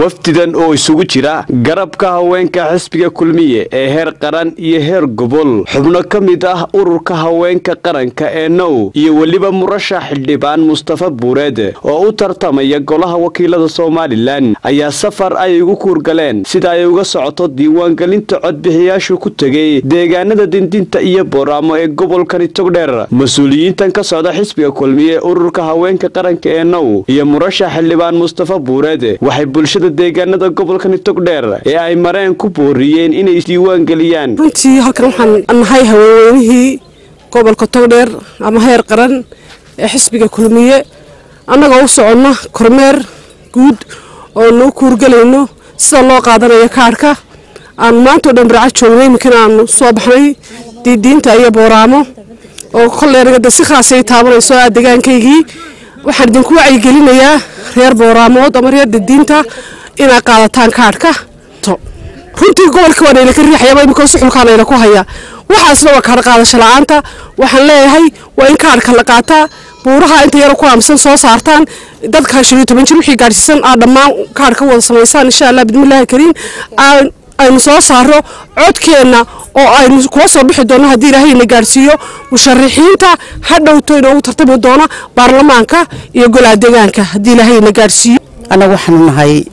wafdidan oo isugu jira garabka haweenka xisbiga kulmiye ee heer qaran iyo heer gobol xubno ka mid ah ururka haweenka qaranka ee now iyo weliba murashax xildhibaan mustafa buureed oo u tartamaya golaha wakiilada somalilan ayaa safar ay ugu kuurgaleen sida ay uga socoto diiwaangelinta codbixiyaashu ku tegay deegaanada dindinta iyo booraamo ee gobolkani togdheer mas-uuliyiintan ka socda xisbiga kulmiye ururka haweenka qaranka ee now iyo murashax xildhibaan mustafa buureed waxay bulshada deegaanada gobolkani togdheer ee ay mareen ku booriyeen inay isdiiwaan geliyaan runtii halkan waxaan nahay haweenweynihii gobolka togdheer ama heer qaran ee xisbiga kulmiye annagoo u soconna kormeer guud oo nuu kuurgelayno sida loo qaadanayo kaadhka aan maantao dhan barca joognay iminkana aanu soo baxnay diidiinta iyo booraamo oo kolleergada si khaasay taabanayso aa degaankaygii waxaan idinku wacyigelinayaa reer booraamood ama reer didiinta inaad qaadataan kaadhka runtii gobolka waa nayla ka riixayaba imika suxulkaa nayla ku haya waxaasna waa kaadh qaadasho la-aanta waxaan leeyahay waa in kaadhka la qaataa buuraha inta yaro ku aamsan soo saartaan dadka shan iyo toban jir wixii gaadhsiisan aad dhammaan kaadhka wada samaysaan insha allah bidmillahi kariim aynu soo saaro codkeenna oo aynu kuwa soo bixi doono haddii ilaahayna gaadhsiiyo musharaxiinta ha dhowto inoogu tartami doona baarlamaanka iyo golaha deegaanka haddii ilaahayna gaadhsiiyo annagu waxaanu nahay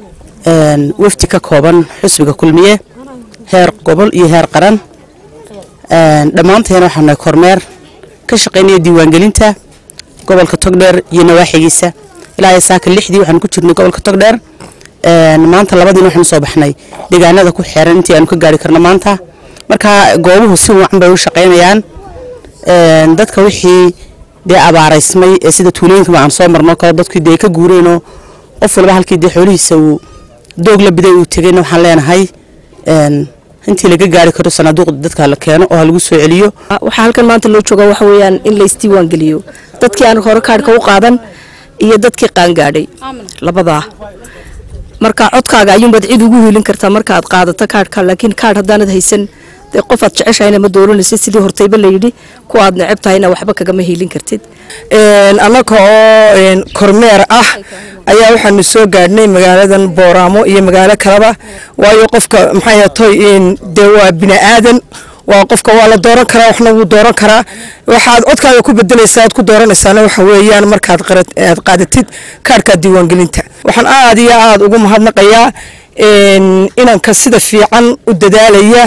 wafdi ka kooban xusbiga kulmiye heer gobol iyo heer qaran dhammaanteena waxaanu nahay kormeer ka shaqaynaya diiwaangelinta gobolka togdheer iyo nawaaxigiisa ilaa saaka lixdii waxaanu ku jirnay gobolka togdheer maanta labadiina waxaanu soo baxnay deegaanada ku xeeran intii aanu ka gaari karno maanta marka goobuhu si wacan bay u shaqaynayaan dadka wixii dee abaaraysmay ee sida tuulooyinkaba aan soo marno kale dadkii dee ka guureenoo qof walba halkii dee xoolihiisa uu doog la biday uu tegayna waxaan leenahay intii laga gaari karo sanaaduuqda dadka la keeno oo ha lagu soo celiyo waxaa halkan maanta loo jooga waxa weeyaan in la isdiiwaan geliyo dadkii aan hore kaadhka u qaadan iyo dadkii qaangaadhay labadaa marka codkaaga ayuunbaad cid ugu hiilin kartaa markaaad qaadato kaadhka laakiin kaadh haddaanad haysan dee qofaad jeceshahayna ma dooranaysid sidii hortayba layidhi kuwaad neceb tahayna waxba kagama hiilin kartid annaga oo kormeer ah ayaa waxaanu soo gaadhnay magaaladan booraamo iyo magaalo kaleba waayo qofka maxay toy dee waa bini aadan waa qofka waa la dooran karaa waxna wuu dooran karaa waxaad codkaaga ku bedelaysaa aad ku dooranaysaana waxa weeyaan markaad aad qaadatid kaadhka diiwaangelinta waxaan aad iyo aad ugu mahadnaqayaa inanka sida fiican u dadaalaya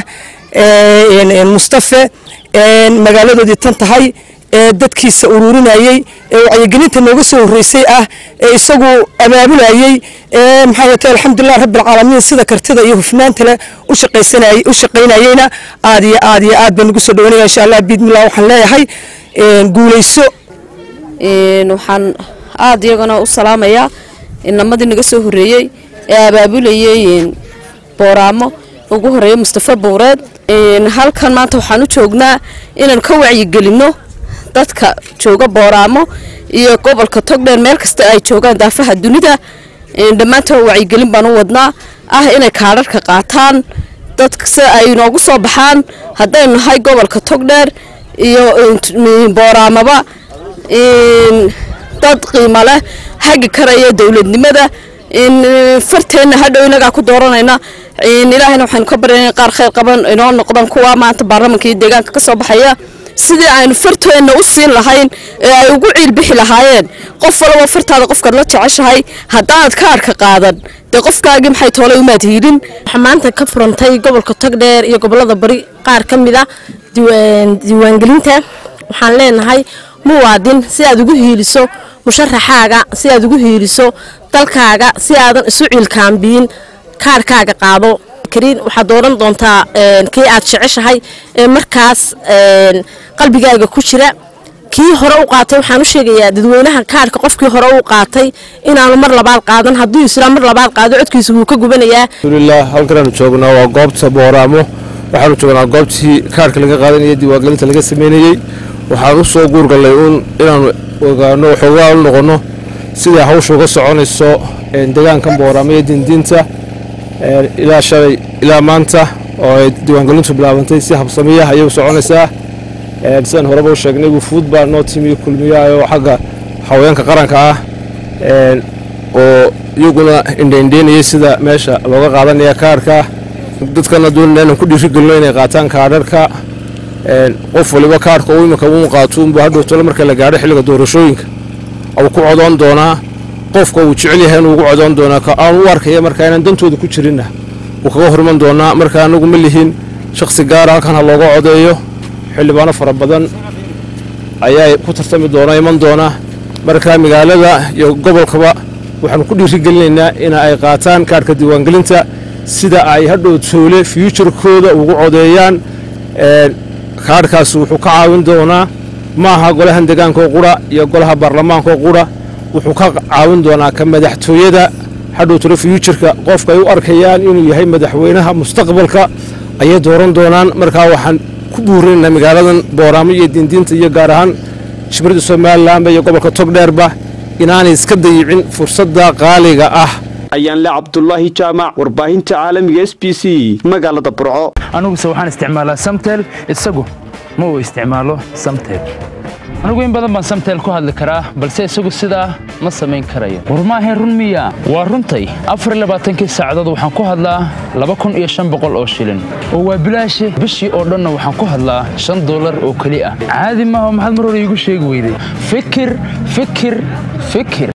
mustafe magaaladoodii tan tahay ee dadkiisa ururinayey ee wacyigelinta nooga soo horeysay ah ee isagu abaabulayey ee maxaa yeete alxamdulilah rabbilcaalamiin sida kartida iyo hufnaanta leh u shaqaynayeyna aad iyo aad iyo aad baan ugu soo dhawanaya insha allah biidmillah waxaan leeyahay guulayso waxaan aad iyagana u salaamayaa inamadii naga soo horeeyey ee abaabulayey booraamo ugu horeeya mustafa buureed halkan maanta waxaan u joognaa inaan ka wacyigelinno dadka jooga booraamo iyo gobolka togdheer meel kasta ay joogaan daafaha dunida dhammaantood wacyigelin baan u wadnaa ah inay kaadharka qaataan dadka si ay noogu soo baxaan haddaynu nahay gobolka togdheer iyo booraamaba dad qiimo leh hagi karaya dowladnimada farteenna hadhow inagaa ku dooranayna ilaahayna waxaynu ka baryana qaar khayr qaban inoo noqdaan kuwa maanta baarlamanka iyo deegaanka ka soo baxaya sidii aynu farteenna u siin lahayn ee ay ugu ciilbixi lahaayeen qof walaba fartaada qofkaad la jeceshahay haddaanad kaadhka qaadan dee qofkaagii maxay toolay umaad hiilin waxaa maanta ka furantay gobolka togdheer iyo gobolada bari qaar ka mid ah diiwaangelinta waxaan leenahay muwaadin si aad ugu hiiliso musharaxaaga si aad ugu hiiliso dalkaaga si aadan isu ciilkaambiyin kaadhkaaga qaado kariin waxaad dooran doontaa kii aad jeceshahay ee markaas qalbigaaga ku jira kii hore u qaatay waxaan u sheegayaa dadweynaha kaadhka qofkii hore u qaatay inaanu mar labaad qaadan hadduu isla mar labaad qaado codkiisa wuu ka gubanayaa alxamdulilah halkanaanu joognaa waa goobta booraamo waxaanu joognaa goobtii kaadhka laga qaadanayay diiwaangelinta laga sameynayey waxaan u soo guurgallay uun inaanu ogaano waxoogaa u noqonno siday hawsha uga soconayso deegaankan booraamo iyo dindiinta ilaa shalay ilaa maanta oo ay diiwaangelintu bilaabantay si habsamiya ayay u soconaysaa sidaan horeba u sheegnay wufuud baa noo timi kulmiyaha oo xagga haweenka qaranka ah oo iyaguna indhaindheynayay sida meesha looga qaadanaya kaarhka dadkana doonayna inaan ku dhiirigelino inay qaataan kaadharka qof waliba kaarhka uu iminka uu qaatuunbu hadhowtole marka la gaadho xilliga doorashooyinka uu ku codoon doonaa qofka uu jecel yahay inuu ugu codoon doonaa ka aan u arkaya marka inaan dantooda ku jirinna wuu kaga horman doonaa marka anagu ma lihin shakhsi gaara halkan ha looga codeeyo xildhibaano fara badan ayaa ku tartami doona iman doona marka magaalada iyo gobolkaba waxaanu ku dhiirigelinaynaa in ay qaataan kaarhka diiwaangelinta sida ay hadhow toole fyuujarkooda ugu codeeyaan kaarhkaasi wuxuu ka caawin doonaa ma aha golahan degaankaoo qura iyo golaha baarlamaankaoo qura wuxuu ka caawin doonaa ka madaxtooyada hadhow toole fyuujarka qofka ay u arkayaan inuu yahay madaxweynaha mustaqbalka ayay dooran doonaan markaa waxaan ku buurinaynaa magaaladan booraamo iyo diindiinta iyo gaar ahaan jimrada somalilanba iyo gobolka togdheerba inaanay iska dayicin fursadda qaaliga ah ayaan le cabdulaahi jaamac warbaahinta caalamiga s b c magaalada burco aniguse waxaan isticmaalaa samtel isagu ma uu isticmaalo samtel anigu in badan baan samtel ku hadli karaa balse isagu sidaa ma samayn karayo war maahayn run miya waa runtay afarlabaatankii saacadood waxaan ku hadlaa laba kun iyo shan boqol oo shilin oo waa bilaashe bishii oo dhanna waxaan ku hadlaa shan dollar oo keli ah caadi maaha maxaad mar hore iigu sheegi weyday fikir fikir fikir